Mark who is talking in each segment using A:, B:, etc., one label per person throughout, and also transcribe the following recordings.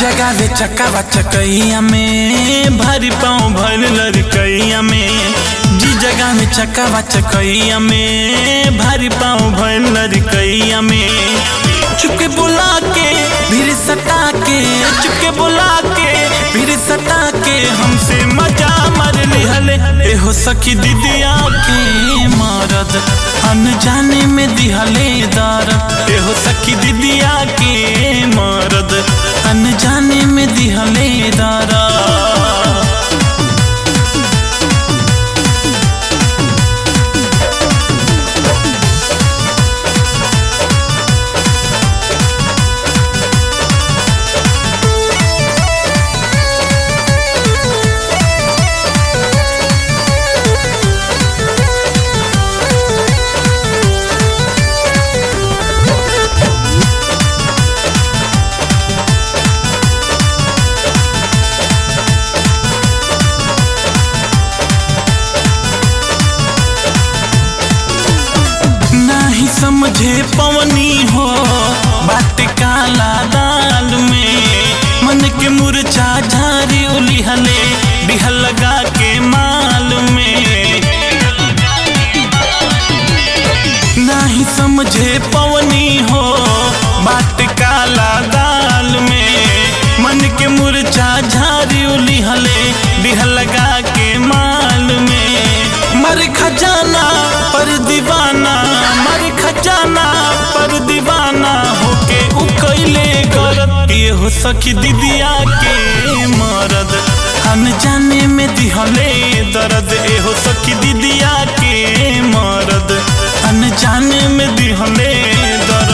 A: जगावे चकावा चकैया में भारी पाँव भर लड़कैया में जी जगह में चकावा चकैया में भारी पाँव भर लड़कैया में चुपके बुला के भीड़ सटा के चुपके बुला के भीड़ सटा के हमसे मजा मार लिहले ए हो सखी दीदिया के मरद अनजाने में दिहले दर्द ए हो सखी दीदिया के मरद अनजाने में दिहले दर्द नहीं समझे पवनी हो बात काला दाल में मन के मुरझा झारी उलिहले बिहल लगा के माल में नहीं समझे पवनी हो बात काला दाल में मन के मुरझा झारी उलिहले बिहल लगा के माल में मर खजाना पर दीवाना मर खजाना पर दीवाना होके उकैले गरत ये हो सखी दीदिया के मरद अनजाने में दिहले दर्द ए हो सखी दीदिया के मरद अनजाने में दिहले दर्द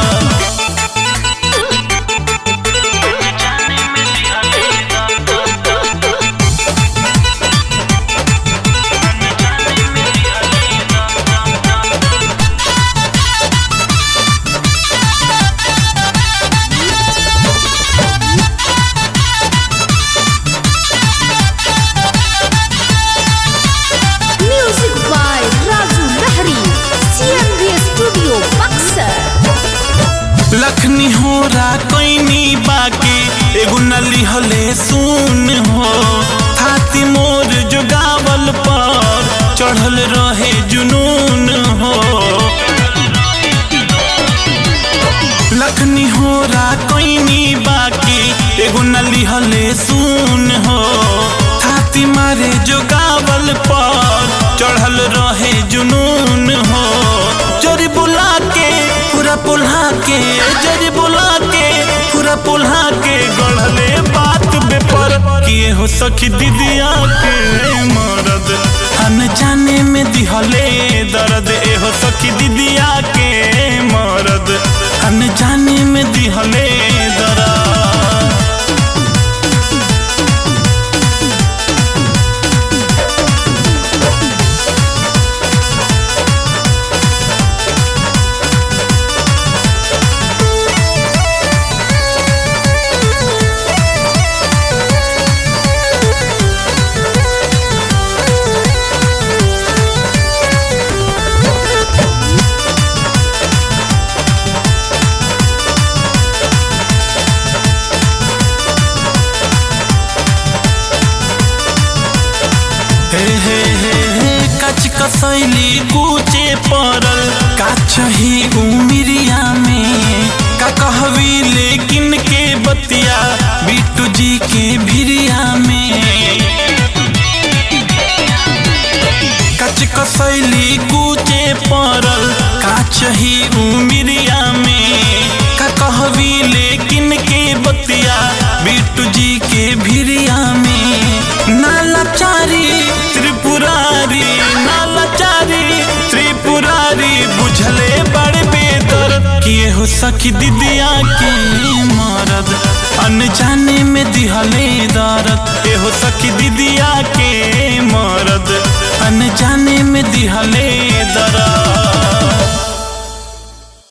B: Music by Raju Lahari. CMV Studio, Buxar.
A: लखनी हो रा कोइनी बाकी एगो नली हले सुन हो हाथी मोर जो गावल पर चढ़ल रहे जुनून हो लखनी हो रा कोइनी बाकी एगो नली हले सुन हो हाथी मारे जो गावल पर चढ़ल रहे जुनून हो चोरी बुला के पूरा पुल्हा के जरी बुला के पूरा पुल्हा के गढ़ले बात बेपर किए हो सखी दीदिया के मरद अनजाने में दिहले दर्द ए हो सखी दीदिया के मरद अनजाने में दिहले दर्द हे हे हे हे कच कसैली कुचे परल काछही उमिरिया में का कहवी लेकिन के बतिया बिट्टू जी के भिरिया में कच कसैली कुचे परल काछही उमिरिया में का कहवी लेकिन के बतिया बिट्टू जी के भिरिया में नालाचारी त्रिपुरारी नालाचारी त्रिपुरारी बुझले बड़े बेदर किए हो सखी दीदिया के मरद अनजाने में दिहले दर्द ए हो सखी दीदिया के मरद अनजाने में दिहले